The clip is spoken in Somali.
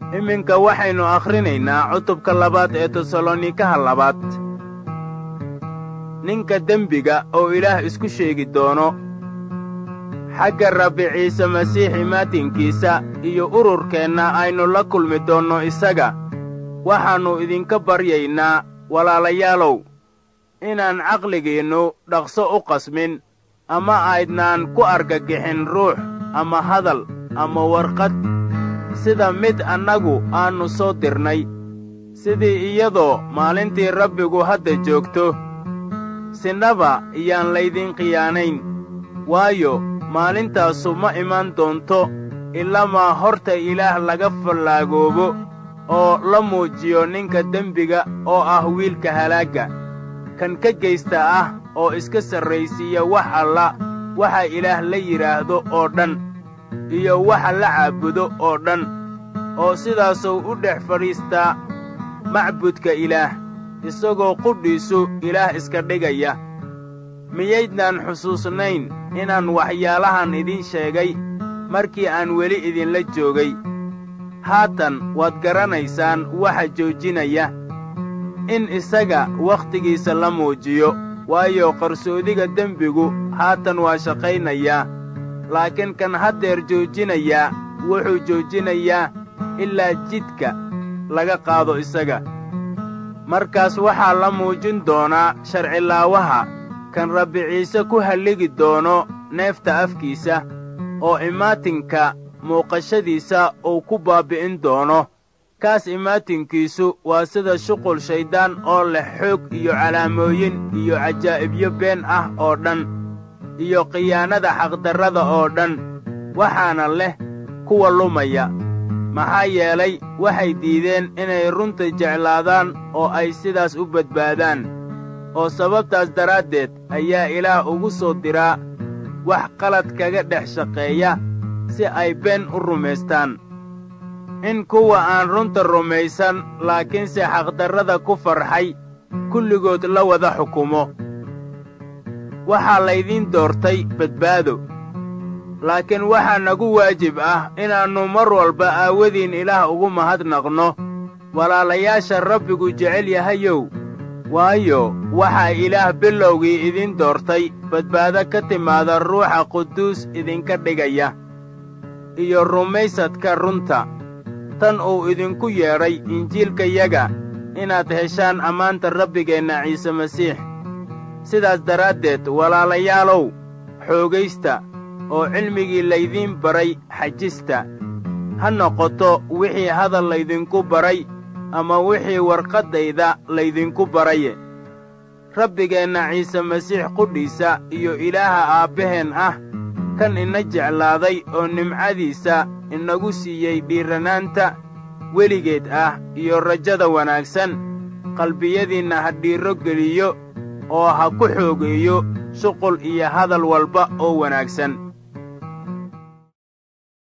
iminka waxaynu akhrinaynaa cutubka labaad ee tesalonikaha labaad ninka dembiga oo ilaah isku sheegi doono xagga rabbi ciise masiix imaatinkiisa iyo ururkeenna aynu la kulmi doonno isaga waxaannu idinka baryaynaa walaalayaalow inaan caqligeennu dhaqso u qasmin ama aydnaan ku argagixin ruux ama hadal ama warqad sida mid annagu aannu soo dirnay sidii iyadoo maalintii rabbigu hadda joogto sinaba iyaan laydin khiyaanayn waayo maalintaasu ma iman doonto ilamaa horta ilaah laga fallaagoobo oo la muujiyo ninka dembiga oo ah wiilka halaagga kan ka geysta ah oo iska sarraysiiya wax alla waxa ilaah la yidhaahdo oo dhan iyo waxa la caabudo oo dhan oo sidaasuu u dhex fadhiistaa macbudka ilaah isagoo qudhiisu ilaah iska dhigaya miyaydnaan xusuusnayn inaan waxyaalahan idin sheegay markii aan weli idinla joogay haatan waad garanaysaan waxa joojinaya in isaga wakhtigiisa la muujiyo waayo qarsoodiga dembigu haatan waa shaqaynayaa laakiin kan haddeer joojinayaa wuxuu joojinayaa ilaa jidka laga qaado isaga markaas waxaa la muujin doonaa sharcilaawaha kan rabbi ciise ku halligi doono neefta afkiisa oo imaatinka muuqashadiisa uu ku baabbi'in doono kaas imaatinkiisu waa sida shuqul shayddaan oo leh xoog iyo calaamooyin iyo cajaa'ibyo been ah oo dhan iyo khiyaanada xaqdarrada oo dhan waxaana leh kuwa lumaya maxaa yeelay waxay diideen inay runta jeclaadaan oo ay sidaas u badbaadaan oo sababtaas daraaddeed ayaa ilaah ugu soo diraa wax qalad kaga dhex shaqeeya si ay been u rumaystaan in kuwa aan runta rumaysan laakiinse xaqdarrada ku farxay kulligood la wada xukumo waxaa laydiin doortay badbaado laakiin waxaa nagu waajib ah inaannu mar walba aawadiin ilaah ugu mahadnaqno walaalayaasha rabbigu jecel yahayow waayo waxaa ilaah bilowgii idin doortay badbaado ka timaada ruuxa quduus idinka dhigaya iyo rumaysadka runta tan uu idinku yeedhay injiilkayaga inaad heshaan ammaanta rabbigeenna ciise masiix sidaas daraaddeed walaalayaalow xoogaysta oo cilmigii laydiin baray xajista ha noqoto wixii hadal laydinku baray ama wixii warqaddayda laydinku baraye rabbigeenna ciise masiix qudhiisa iyo ilaaha aabbaheen ah kan ina jeclaaday oo nimcadiisa inagu siiyey dhiirranaanta weligeed ah iyo rajada wanaagsan qalbiyadiinna ha dhiirro geliyo oo ha ku xoogeeyo shuqul iyo hadal walba oo wanaagsan